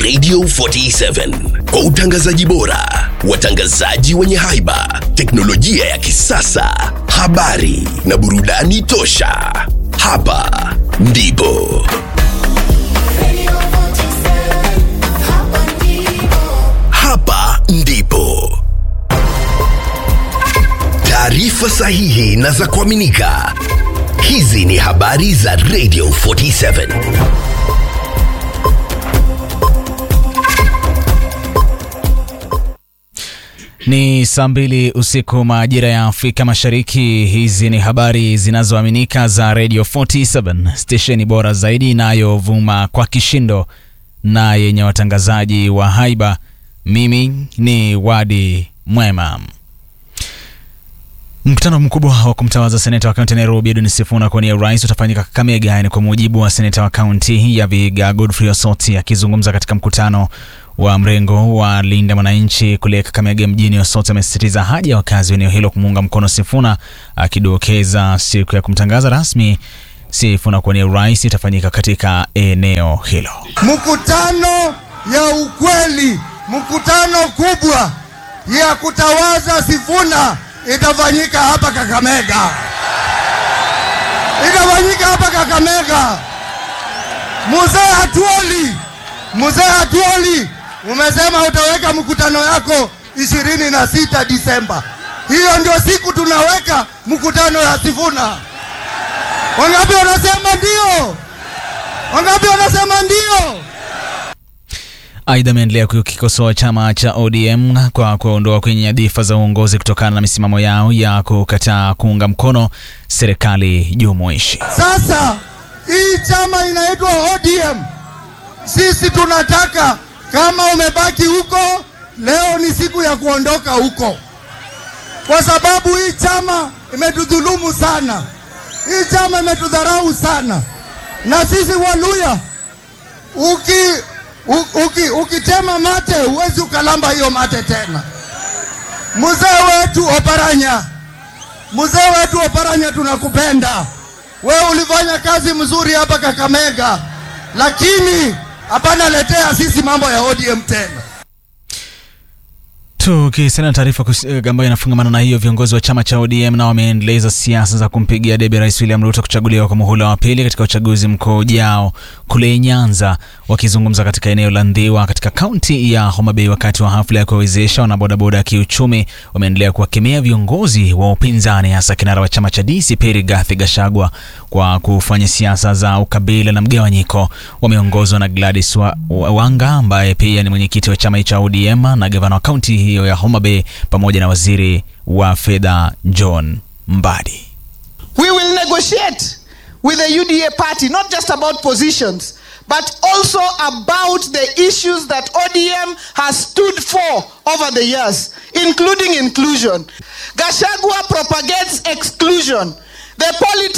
Radio 47 kwa utangazaji bora, watangazaji wenye haiba, teknolojia ya kisasa, habari na burudani tosha. Hapa ndipo hapa ndipo taarifa sahihi na za kuaminika. Hizi ni habari za Radio 47. Ni saa mbili usiku majira ya Afrika Mashariki. Hizi ni habari zinazoaminika za Radio 47, stesheni bora zaidi inayovuma kwa kishindo na yenye watangazaji wa haiba. Mimi ni Wadi Mwema. Mkutano mkubwa wa kumtawaza seneta wa kaunti ya Nairobi Edwin Sifuna kuwania urais utafanyika Kakamega. Ni kwa mujibu wa seneta wa kaunti ya Vihiga Godfrey Osoti akizungumza katika mkutano wa mrengo wa Linda Mwananchi kule Kakamega mjini. Osoti amesisitiza haja ya wakazi wa eneo hilo kumuunga mkono Sifuna, akidokeza siku ya kumtangaza rasmi Sifuna kuwania urais itafanyika katika eneo hilo. Mkutano ya ukweli, mkutano kubwa ya kutawaza Sifuna itafanyika hapa Kakamega, itafanyika hapa Kakamega. Mzee Hatuoli, mzee Hatuoli, umesema utaweka mkutano yako ishirini na sita Disemba. Hiyo ndio siku tunaweka mkutano ya Sifuna. Wangapi wanasema ndio? Wangapi wanasema ndio? Aidha, ameendelea kukikosoa chama cha ODM kwa kuondoa kwenye nyadhifa za uongozi kutokana na misimamo yao ya kukataa kuunga mkono serikali jumuishi. Sasa hii chama inaitwa ODM. Sisi tunataka kama umebaki huko, leo ni siku ya kuondoka huko, kwa sababu hii chama imetudhulumu sana, hii chama imetudharau sana, na sisi Waluya uki u- uki, ukitema mate huwezi ukalamba hiyo mate tena. Mzee wetu Oparanya, mzee wetu Oparanya, tunakupenda wewe. Ulifanya kazi mzuri hapa Kakamega, lakini hapana letea sisi mambo ya ODM tena. Tukisalia na taarifa kus- ambayo inafungamana na hiyo, viongozi wa chama cha ODM nao wameendeleza siasa za kumpigia debe Rais William Ruto kuchaguliwa kwa muhula wa pili katika uchaguzi mkuu ujao kule Nyanza. Wakizungumza katika eneo la Ndhiwa katika kaunti ya Homa Bay wakati wa hafla ya kuwawezesha wanabodaboda kiuchumi, wameendelea kuwakemea viongozi wa upinzani, hasa kinara wa chama cha DCP Rigathi Gachagua kwa kufanya siasa za ukabila na mgawanyiko. Wameongozwa na Gladys wa, wa, Wanga ambaye pia ni mwenyekiti wa chama cha ODM na gavana wa kaunti hiyo ya Homa Bay pamoja na waziri wa fedha John Mbadi. We will negotiate with the UDA party, not just about positions, but also about the issues that ODM has stood for over the years, including inclusion. Gashagua propagates exclusion. The politics